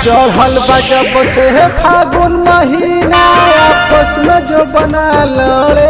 चढ़ल बा जब से फागुन महीना आपस में जो बना लड़े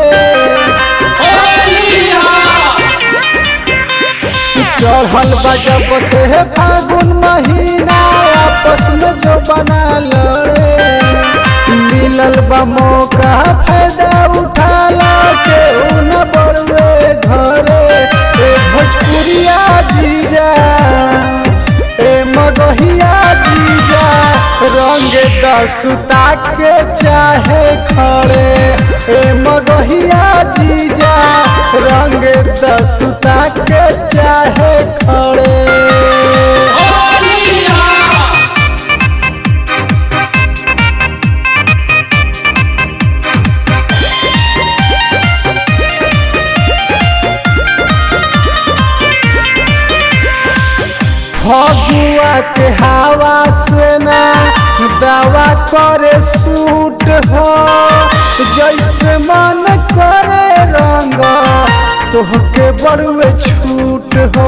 चढ़ल बा जब से फागुन महीना आपस में जो बना लड़े मिलल बा मौका फायदा उठाला के न बड़वे घरे ए भोजपुरिया जीजा ए मगहिया जीजा रंग दसुता के चाहे खड़े ए मगहिया जीजा रंग दसुता के चाहे खड़े फगुआ के हवा से ना दवा करे सूट हो जैसे मन करे रंग तोहके बड़ुए छूट हो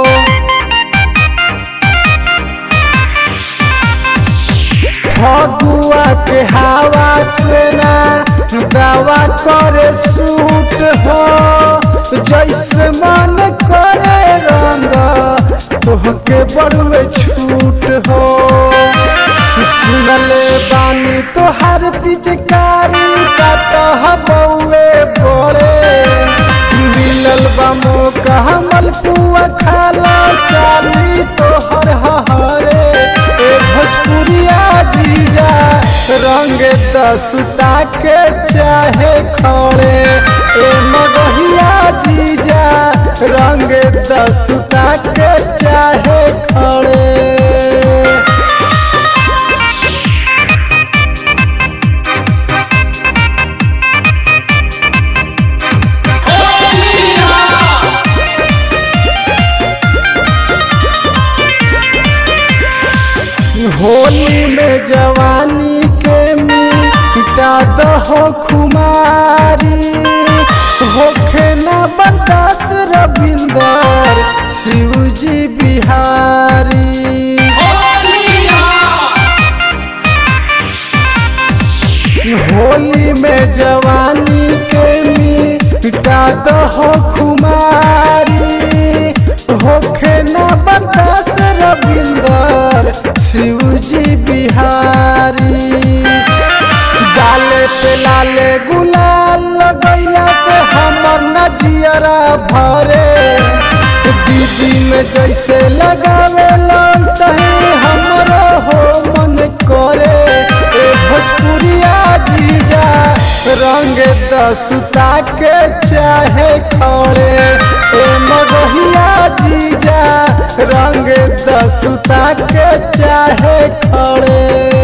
फगुआ के हवा से ना दवा करे सूट हो जैसे मन करे रंग तोहके बड़ुए छूट हो सुनले बानी तोहर पिचकारी का तह बउए बड़े मिलल बा मौका मलपुआ खाला साली तोहर हरे ए भोजपुरिया जीजा रंग दसुता के चाहे खड़े ए मगहिया जीजा रंग दसुता के चाहे खड़े होली में जवानी के मिटा दहो खुमारी होखे न बर्दास रविंदर शिवजी बिहारी होली में जवानी के मिटा दहो खुमारी होखे न बर्दास रविंदर शिवजी बिहारी डाले पे लाले गुलाल लगैला से हमर नजियरा भरे दीदी में जैसे लगावे सही हमरो हो मन करे ए भोजपुरिया जीजा रंग दसुता के चाहे खड़े ए मगहिया जीजा रंग दसुता के चाहे खड़े